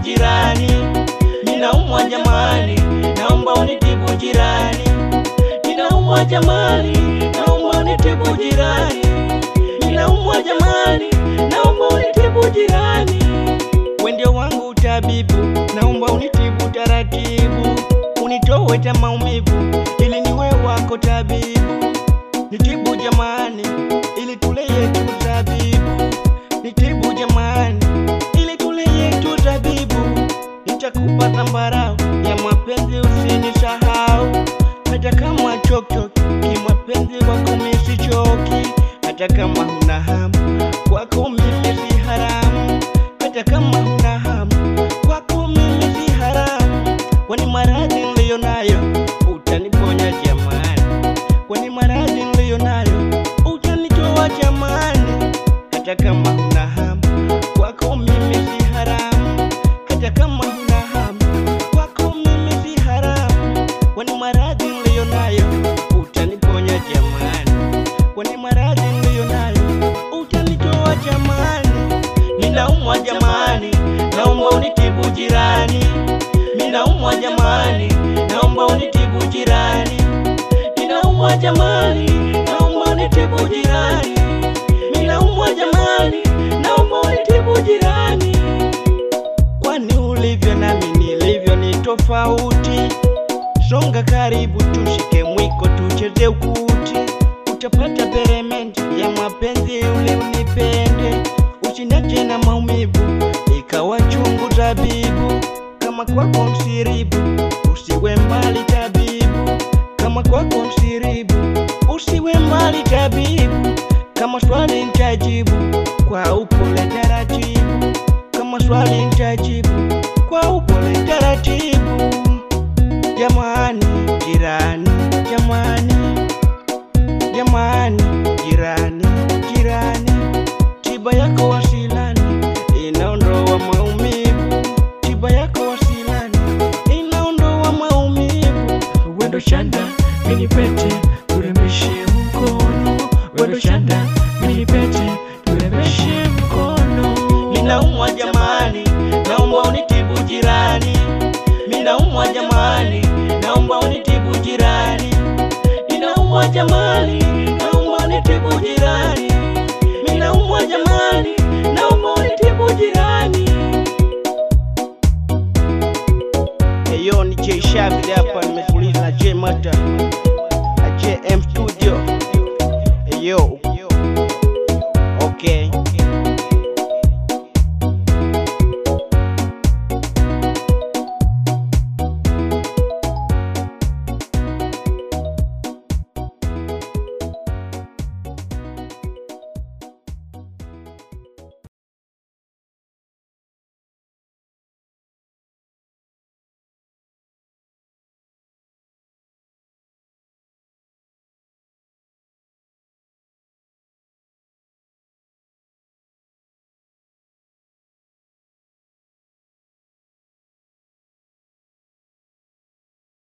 jirani, ninaumwa jamani, naomba unitibu jirani, ninaumwa jamani, naomba unitibu jirani, ninaumwa jamani, naomba unitibu jirani. We ndio wangu tabibu, naomba unitibu taratibu, unitowe ta maumivu, ili niwe wako tabibu. Nitibu jamani, ili tule yetu zabibu. Nitibu jamani, ili tule yetu zabibu. Nitakupa zambarau ya mapenzi, usinisahau. Hata kama chokchok kimapenzi wako mimi sichoki, hata kama huna hamu kwako mimi si haramu, hata kama huna hamu kwako mimi si haramu. Kwani maradhi niliyo nayo utaniponya jamani, kwani maradhi niliyo nayo utanitoa jamani, hata kama huna hamu kwako mimi si haramu, hata kama huna hamu kwako mimi si haramu, kwani maradhi niliyo nayo utaniponya jamani, kwani maradhi niliyo nayo utanitoa jamani. Ninaumwa jamani, naomba unitibu jirani. Ninaumwa jamani, naomba unitibu jirani. Ninaumwa jamani, naomba unitibu jirani. Ninaumwa jamani, naomba unitibu jirani. Kwani ulivyo nami nilivyo ni tofauti. Songa karibu, tushike mwiko, tucheze ukuti, utapata peremende ya mapenzi ule unipende, usiniache na maumivu ikawa chungu tabibu. Kama kwako msiribu, usiwe mbali tabibu. Kama kwako msiribu, usiwe mbali tabibu. Kama swali nitajibu kwa upole taratibu, kama swali nitajibu kwa upole taratibu. Jamani jirani, jamani, jamani jirani, jirani, tiba yako wasilani inaondoa maumivu, tiba yako wasilani inaondoa maumivu. Wendo shanda mini pete turembeshe mkono, wendo shanda mini pete turembeshe mkono. Ninaumwa jamani, naomba unitibu jirani. Ninaumwa jamani, naomba unitibu jirani. Ninaumwa jamani, naomba unitibu jirani. Ninaumwa jamani, naomba unitibu jirani. Eyo ni J Shavit hapa, nimefuliza na J Mata na J M